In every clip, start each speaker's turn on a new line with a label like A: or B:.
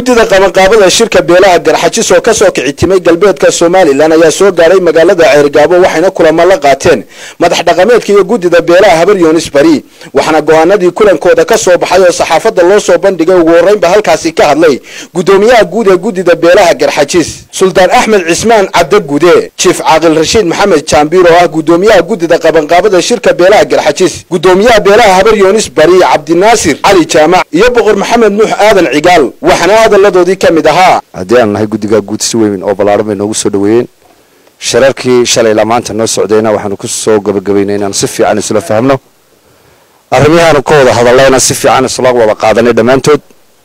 A: guddida qabanqaabada shirka beelaha garxajis oo kasoo kici timay galbeedka somalilan ayaa soo gaaray magaalada ceergaabo waxayna kulamo la qaateen madax dhaqameedka iyo guddida beelaha habar yunis bari waxaana go-aanadii kulankooda ka soo baxay oo saxaafadda loo soo bandhigay ugu horreynba halkaasi ka hadlay guddoomiyaha guud ee guddida beelaha garxajis suldaan axmed cismaan cabde gude jiif caaqil rashiid maxamed jaambiir oo ah guddoomiyaha guddida qabanqaabada shirka beelaha garxajis guddoomiyaha beelaha habar yunis bari cabdinaasir cali jaamac iyo boqor maxamed nuux aadan cigaal waxaana hadalladoodii ka mid ahaa
B: haddii aan nahay guddigaa guud si weyn oo ballaaran bay noogu soo dhoweeyeen shirarkii shalayla maanta noo socdayna waxaanu ku soo gabagabaynay inaanu si fiican isula fahmno arrimihaanu ka wada hadallayna si fiican isla wada qaadanay dhammaantood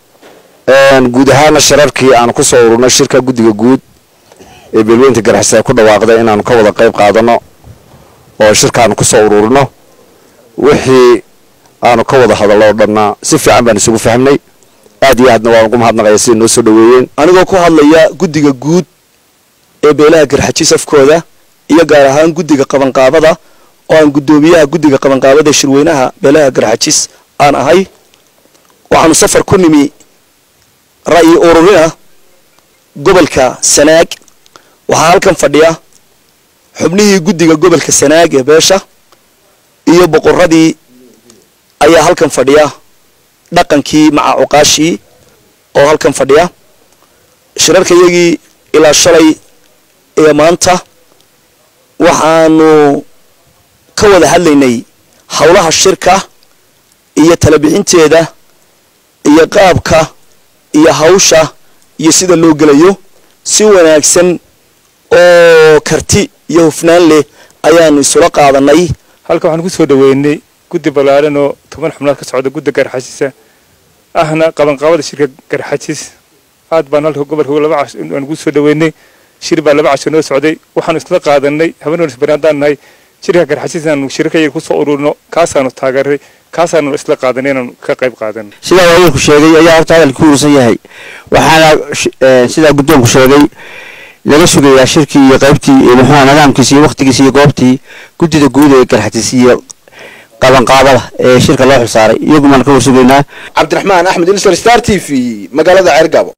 B: guud ahaana shirarkii aanu ku soo ururnay shirka guddiga guud ee beelweynta garxis ay ku dhawaaqday inaanu ka wada qayb qaadano oo shirkaanu ku soo ururino wixii aanu ka wada hadallo o dhanna si fiican baan isugu fahmnay aad iyo aadna waan ugu mahadnaqaya siday noo soo dhoweeyeen
C: anigoo ku hadlaya guddiga guud ee beelaha garxajis afkooda iyo gaar ahaan guddiga qabanqaabada oo aan guddoomiyaha guddiga qabanqaabada shirweynaha beelaha garxajis aan ahay waxaanu safar ku nimi ra'yi ururina gobolka sanaag waxaa halkan fadhiya xubnihii guddiga gobolka sanaag ee beesha iyo boqoradii ayaa halkan fadhiya dhaqankii maca cuqaashii oo halkan fadhiya shirarka iyagii ilaa shalay iyo maanta waxaanu ka wada hadlaynay howlaha shirka iyo talabixinteeda iyo qaabka iyo hawsha iyo sida loo gelayo si wanaagsan oo karti iyo hufnaan leh ayaanu isula qaadanay
D: halka waxaan ku soo dhoweynay guddi ballaaran oo toban xubnood ka socda gudda garxajisa ahna qabanqaabada shirka garxajis aad baan halka gobolka laba cash aan ugu soo dhoweynay shir baa laba casho noo socday waxaanu isla qaadanay habeenoonis bari haddaan nahay shirka garxajis inaanu shirarkayaga ku soo ururno kaasaanu taageeray kaasaanu isla qaadanay inaanu ka qayb qaadano
E: sidaa waayeelku sheegay ayaa horta hadalka ku urursan yahay waxaana sidaa guddoonku sheegay laga sugayaa shirkii iyo qaybtii muxuuha nidaamkiisi iyo wakhtigiisi iyo goobtii guddida guud ee garxajis iyo qabanqaabada ee shirka loo xilsaaray iyagumaan ka warsugaynaa
A: cabdiraxmaan axmed ilsar star t v magaalada ceergaabo